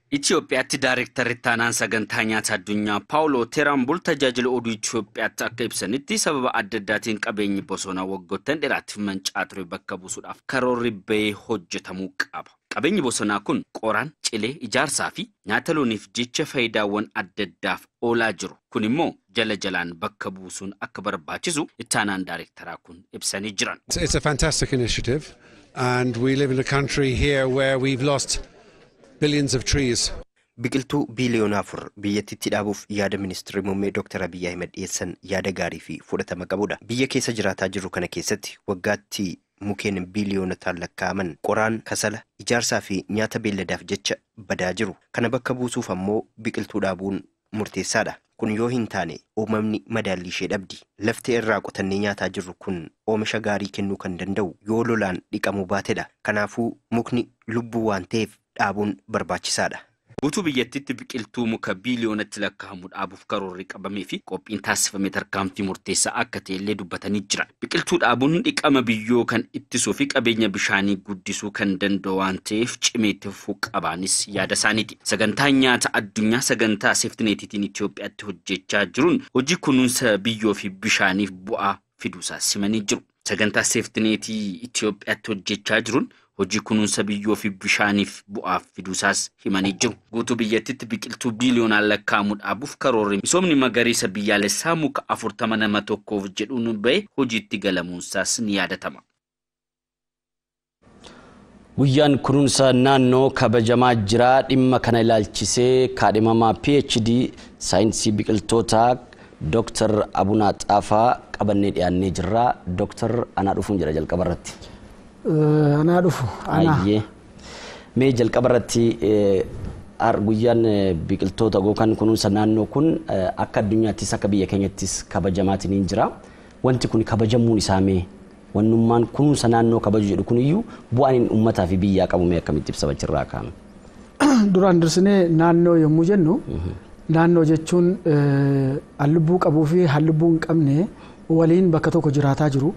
Itoophiyaatti Daayirektarri ittaanaan sagantaa nyaata addunyaa Paawuloo Teraambul tajaajila oduu Itoophiyaatti akka ibsanitti sababa adda addaatiin qabeenyi bosonaa waggoottan dheeraatiif mancaa ture bakka buusuudhaaf karoorri bahee hojjetamuu qaba. Qabeenyi bosonaa kun qoraan, cilee, ijaarsaa fi nyaata looniif jecha faayidaawwan adda addaaf oolaa jiru. Kun immoo jala jalaan bakka buusuun akka barbaachisu ittaanaan daayirektaraa kun ibsanii jiran. It's a fantastic initiative, and we live in a country here where we've lost billions of trees. Biqiltuu biiliyoona afur biyyattiitti dhaabuuf yaada ministeerri muummee Dr. Abiyyi Ahmed dhiyeessan yaada gaarii fi fudhatama qabudha. Biyya keessa jiraataa jirru kana keessatti waggaatti mukeen biiliyoonotaan lakkaa'aman qoraan, kasala, ijaarsaa fi nyaata beelladaaf jecha badaa jiru. Kana bakka buusuuf ammoo biqiltuu dhaabuun murteessaadha. Kun yoo hin taane uumamni madaallii ishee dhabdi. Lafti irraa qotannee nyaataa jirru kun oomisha gaarii kennuu kan danda'u yoo lolaan dhiqamuu baatedha. Kanaafuu mukni lubbuu waan ta'eef dhaabuun barbaachisaadha. Guutuu biyyattiitti biqiltuu muka biiliyoonatti lakkaa'amu dhaabuuf karoorri qabamee fi qophiin taasifame tarkaanfii murteessaa akka ta'e illee dubbatanii jira. Biqiltuu dhaabuun dhiqama biyyoo kan ittisuu fi qabeenya bishaanii guddisuu kan danda'u waan ta'eef cimeetti fufuu qabaanis yaada isaaniiti. Sagantaan nyaata addunyaa sagantaa seeftineetiitiin Itoophiyaatti hojjechaa jiruun hojii kunuunsa biyyoo fi bishaaniif bu'aa fiduusaa simanii jiru. Sagantaa seeftineetii Itoophiyaatti hojjechaa jiruun hojii kunuunsa biyyoo fi bishaaniif bu'aaf fiduusaas himanii jiru. Guutuu biyyattiitti biqiltuu biiliyoonaan lakkaa'amu dhaabuuf karoorri misoomni magariisa biyyaalessaa muka afurtama nama tokkoof jedhuun bahe hojiitti galamuunsaas ni yaadatama. Guyyaan kunuunsa naannoo kabajamaa jira dhimma kana ilaalchisee kaadhimamaa PhD saayinsii biqiltootaa Dr. Abunaa Xaafaa qabannee dhiyaannee jirra. Dr. Anaa dhufuun jira jalqaba irratti. Anaa dhufu. Ayyee. Mee jalqaba irratti guyyaan biqiltoota yookaan kunuunsa naannoo kun akka addunyaattis akka biyya keenyattis kabajamaatiin hin jira. Wanti kun kabajamuun isaa mee wannummaan kunuunsa naannoo kabaju jedhu kuniyyuu bu'aan inni uummataa fi biyyaa qabu mee akkamitti ibsa achirraa kaa'ame. Duraan dursinee naannoo yommuu jennu naannoo jechuun hallubbuu qabuu fi hallubbuu hin qabne waliin bakka tokko jiraataa jiru.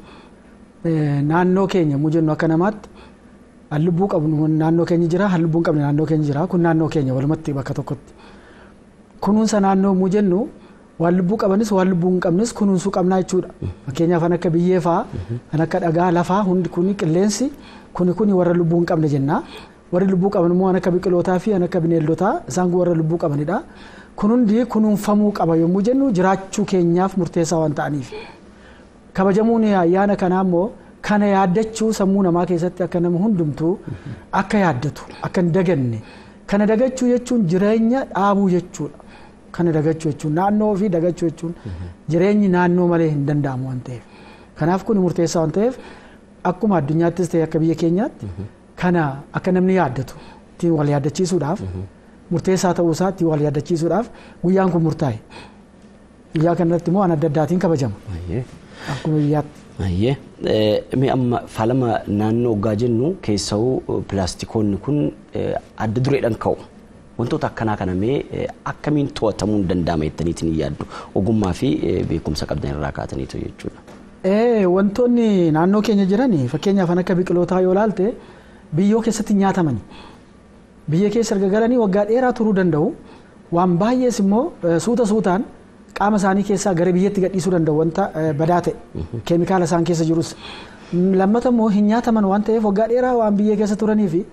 naannoo keenya yommuu jennu akka namaatti hallubbuu qabnu naannoo keenya jira hallubbuu hin qabne naannoo keenya jira kun naannoo keenya walumatti bakka tokkotti kunuunsa naannoo yommuu jennu waan lubbuu qabanis waan lubbuu hin qabnes kunuunsuu qabnaa jechuudha fakkeenyaaf kan akka biyyee fa'aa kan akka dhagaa lafaa hundi kuni qilleensi kuni kuni warra lubbuu hin qabne jenna warri lubbuu qaban immoo kan akka biqilootaa fi kan akka bineeldotaa isaan kun warra lubbuu qabanidha kun hundi kunuunfamuu qaba yommuu jennu jiraachuu keenyaaf murteessaa waan ta'aniif. kabajamuun ayyaana kanaa immoo kana yaaddachuu sammuu namaa keessatti akka nama hundumtuu akka yaaddatu akka hin daganne kana dagachuu jechuun jireenya dhaabuu jechuudha kana dagachuu jechuun naannoo fi dagachuu jechuun jireenyi naannoo malee hin danda'amu waan ta'eef kanaaf kun murteessaa waan ta'eef akkuma addunyaattis ta'e akka biyya keenyaatti kana akka namni yaaddatu ittiin wal yaaddachiisuudhaaf murteessaa ta'uu isaa ittiin wal yaaddachiisuudhaaf guyyaan kun murtaa'e guyyaa kanarratti immoo waan adda addaatiin kabajama. akkuma biyyaatti. Ayyee mee amma faalama naannoo hoggaa jennu keessa'uu pilaastikoonni kun adda dureedhaan ka'u. Wantoota akkanaa kana mee akkamiin to'atamuu hin danda'ama jettaniitiin hin yaaddu ogummaa fi beekumsa qabdan irraa kaataniitu jechuudha. Wantoonni naannoo keenya jiran fakkeenyaaf kan akka biqilootaa yoo ilaalte biyyoo keessatti nyaatamani. Biyya keessa erga galanii waggaa dheeraa turuu danda'u. Waan baay'ees immoo suuta suutaan qaama isaanii keessaa gara biyyatti gadhiisuu danda'u wanta badaa ta'e keemikaala isaan keessa jirus lammata immoo hin nyaataman waan ta'eef waggaa dheeraa waan biyya keessa turanii fi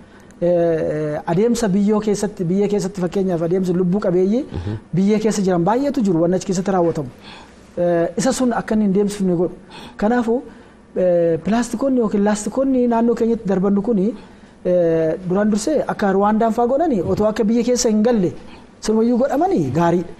adeemsa biyyoo keessatti biyya keessatti fakkeenyaaf adeemsa lubbuu qabeeyyii biyya keessa jiran baay'eetu jiru waan achi keessatti raawwatamu isa sun akka inni hin deemsifne godhu kanaafuu pilaastikoonni yookiin laastikoonni naannoo keenyatti darbannu kuni duraan dursee akka ruwaandaan fa'aa godhani otoo akka biyya keessa hin galle sirumayyuu godhamanii gaariidha.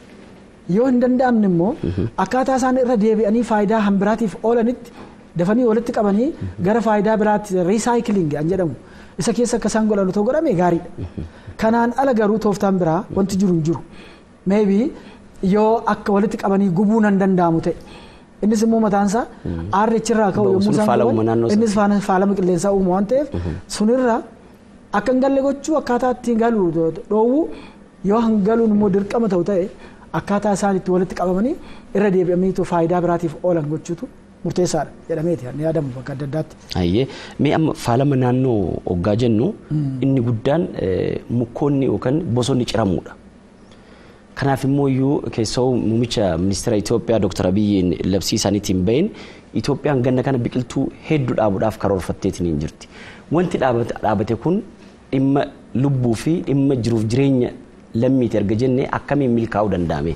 yoo hin danda'amne immoo akkaataa isaan irra deebi'anii faayidaa hambiraatiif oolanitti dafanii walitti qabanii gara faayidaa biraatti riisaayikilingi an jedhamu isa keessa akka isaan godhan otoo godhame gaariidha. Kanaan ala garuu tooftaan biraa wanti jiru hin jiru. Meebii yoo akka walitti qabanii gubuu nan danda'amu ta'e. Innis immoo mataansaa aarri achirraa ka'u yommuu isaan guban innis faalama qilleensaa uumu waan ta'eef sunirra akka hin galle gochuu akkaataa ittiin galu dhoowwu yoo hangaluun immoo dirqama ta'u ta'e akkaataa isaan itti walitti qabamanii irra deebi'amanii faayidaa biraatiif oolan gochuutu murteessaadha jedhameeti ni yaadamu bakka adda addaatti. Hayyee mee amma faalama naannoo hoggaa jennu inni guddaan eh, mukkoonni yookaan bosonni ciramuudha. Kanaaf immoo iyyuu keessoo muummicha ministeera Itoophiyaa Dr. Abiyyiin labsii isaaniitiin bahin Itoophiyaan ganna kana biqiltuu hedduu dhaabuudhaaf karoorfatteetiin hin jirti. Wanti dhaabate dhaabate kun dhimma lubbuu fi dhimma jiruuf jireenya lammiiti erga jennee akkamiin milkaa'uu danda'ame?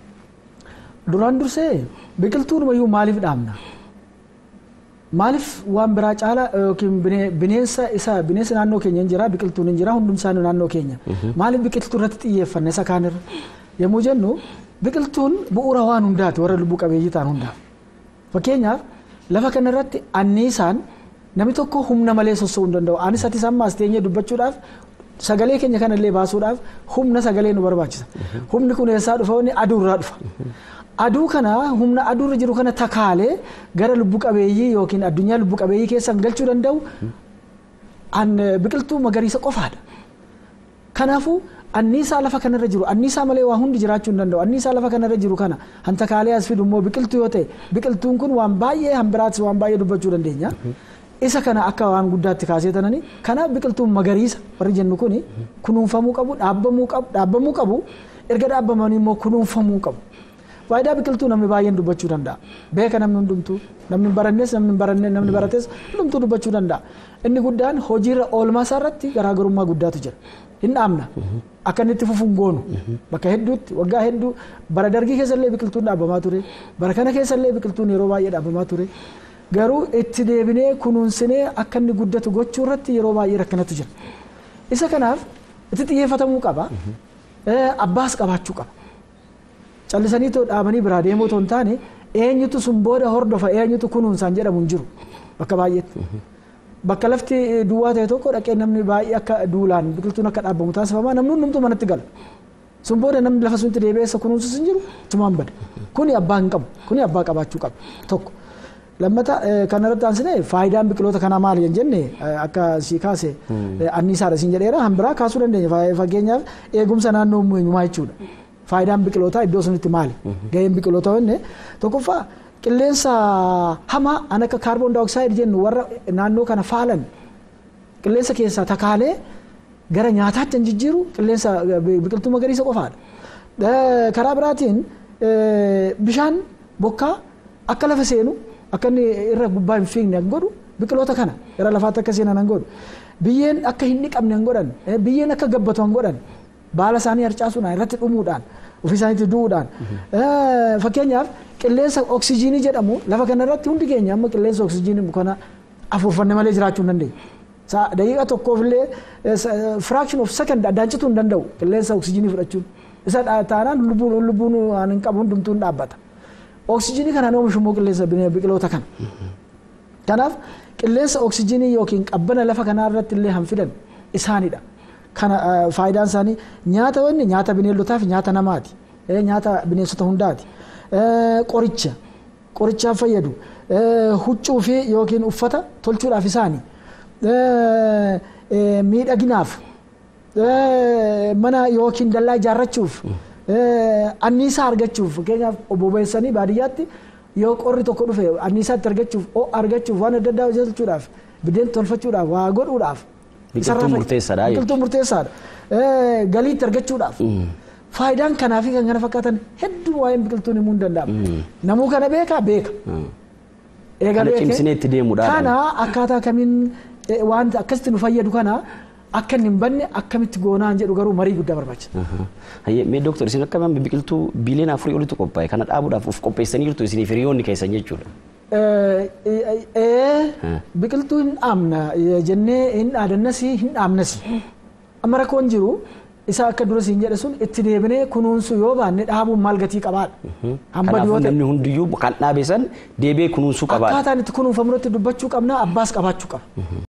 Duraan dursee biqiltuun wayyuu maaliif dhaabna? Maaliif waan biraa caalaa yookiin bine- bineensa isa bineensa naannoo keenya hin jira biqiltuun hin jira hundum isaanii naannoo keenya. Maaliif biqiltuu irratti xiyyeeffanne isa kaanirra? Yommuu jennu biqiltuun bu'uura waan hundaati warra lubbuu qabeeyyii ta'an hundaaf. Fakkeenyaaf lafa kana irratti anniisaan namni tokko humna malee socho'uu hin danda'u. Anis ati sammaas teenyee dubbachuudhaaf sagalee keenya kanallee baasuudhaaf humna sagalee nu barbaachisa. Humni kun eessaa dhufa? Inni aduurraa dhufa. Aduu kana humna aduurra jiru kana takaalee gara lubbu qabeeyyii yookiin addunyaa lubbu qabeeyyii keessan galchuu danda'u an biqiltuu magariisa qofaadha. Kanaafuu anniisaa lafa kanarra jiru anniisaa malee waa hundi jiraachuu hin danda'u anniisaa lafa kanarra jiru kana hantakaalee as fidu immoo biqiltuu yoo ta'e biqiltuun kun waan baay'ee hambiraatis waan baay'ee dubbachuu dandeenya. Isa kana akka waan guddaatti kaasee tanani kanaaf biqiltuun magariisa warri jennu kuni kunuunfamuu qabu dhaabbamuu qabu dhaabbamuu qabu erga dhaabbamanii immoo kunuunfamuu qabu. Faayidaa biqiltuu namni baay'een dubbachuu danda'a. Beeka namni hundumtuu namni hin barannes namni hin baranne namni barates hundumtuu dubbachuu danda'a. Inni guddaan hojiirra oolmaa isaa irratti garaagarummaa guddaatu jira. Hin dhaabna. Akka inni itti fufuun goonu. Bakka hedduutti waggaa hedduu bara dargii keessallee biqiltuun dhaabamaa ture. Bara kana keessallee biqiltuun yeroo baay'ee dhaabamaa ture. Garuu itti deebinee kunuunsinee akka inni guddatu gochuu irratti yeroo baay'ee rakkinatu jira. Isa kanaaf itti xiyyeeffatamuu qaba. Abbaas qabaachuu qaba. callisanii too dhaabanii biraa deemuu otoo hin taane eenyutu sun booda hordofa eenyutu kunuunsaan jedhamu hin jiru bakka baay'eetti. Bakka lafti duwwaa ta'e tokko dhaqee namni baay'ee akka duulaan biqiltuun akka dhaabbamu taasifamaa namni hundumtuu manatti gala. Sun booda namni lafa sunitti deebi'ee isa kunuunsus hin jiru tumaan bada. Kuni abbaa hin qabu kuni abbaa qabaachuu qaba tokko. Lammata kanarratti aansine faayidaan biqiloota kanaa maali hin jenne akka si kaase anniisaadha siin jedheera hanbiraa kaasuu dandeenya fakkeenyaaf eegumsa naannoo eenyumaa jechuudha. faayidaan biqilootaa iddoo sunitti maali? Gaheen biqilootaa wanne tokkoffaa qilleensa hamaa an akka kaarboon daayoksaayiid jennu warra naannoo kana faalan qilleensa keessaa takaalee gara nyaataatti hin jijjiiru qilleensa biqiltuu magariisa qofaadha. Karaa biraatiin bishaan bokkaa akka lafa seenu akka inni irra gubbaa hin fiigne hin godhu biqiloota kana gara lafaatti akka seenan hin godhu. Biyyeen akka hin dhiqamne hin godhan biyyeen akka gabbatu hin godhan baala isaanii harcaasuudhaan irratti dhumuudhaan ofii isaaniitti du'uudhaan fakkeenyaaf qilleensa oksijiinii jedhamu lafa kanarratti hundi keenya amma qilleensa oksijiinii kana afuufanne malee jiraachuu hin dandeenyu. Daqiiqa tokkoof illee fraction of second addaancituu hin danda'u qilleensa oksijiinii fudhachuun. Isa taanaan lubbuun lubbuun hin qabu hundumtuu hin dhaabbata. Oksijiinii kanaan oomishu immoo qilleensa biqiloota kana. Kanaaf qilleensa oksijiinii yookiin qabbana lafa kanaa irratti illee hanfidan isaanidha. kana faayidaan isaanii nyaata wanni nyaata bineeldotaa fi nyaata namaati. Nyaata bineensota hundaati. Qoricha qorichaaf fayyadu. Huccuu fi yookiin uffata tolchuudhaaf isaani. Miidhaginaaf mana yookiin dallaa ijaarrachuuf anniisaa argachuuf fakkeenyaaf bobeessanii baadiyyaatti yoo qorri tokko dhufe anniisaatti argachuuf argachuuf waan adda addaa hojjechuudhaaf biddeen tolfachuudhaaf waa godhuudhaaf Biqiltuun murteessaadha Biqiltuun murteessaadha. Galiitti argachuudhaaf. Faayidaan kanaa fi kan kana fakkaatan hedduu waa'een biqiltuun himuu hin danda'amu. Namuu kana beekaa beeka. Kana cimsinee itti deemuudhaan. Kana akkaataa kamiin waan akkasitti nu fayyadu kana akka inni hin banne akkamitti goonaan jedhu garuu marii guddaa barbaachisa. Hayyee mee dooktor isin akka biqiltuu biiliyoon afurii olitti qophaa'e kana dhaabuudhaaf of qopheessanii jirtu isiniif hiriyoonni keessan jechuudha. biqiltuu hin dhaabna jennee hin dhaadannas hin dhaabnas amma rakkoon jiru isa akka dura siin jedhe sun itti deebinee kunuunsu yoo baanne dhaabuun maal gatii qabaadha. Kanaafuu namni hundiyyuu kan dhaabe san deebee kunuunsuu qabaadha. Akkaataan itti kunuunfamu irratti dubbachuu qabna abbaas qabaachuu qaba.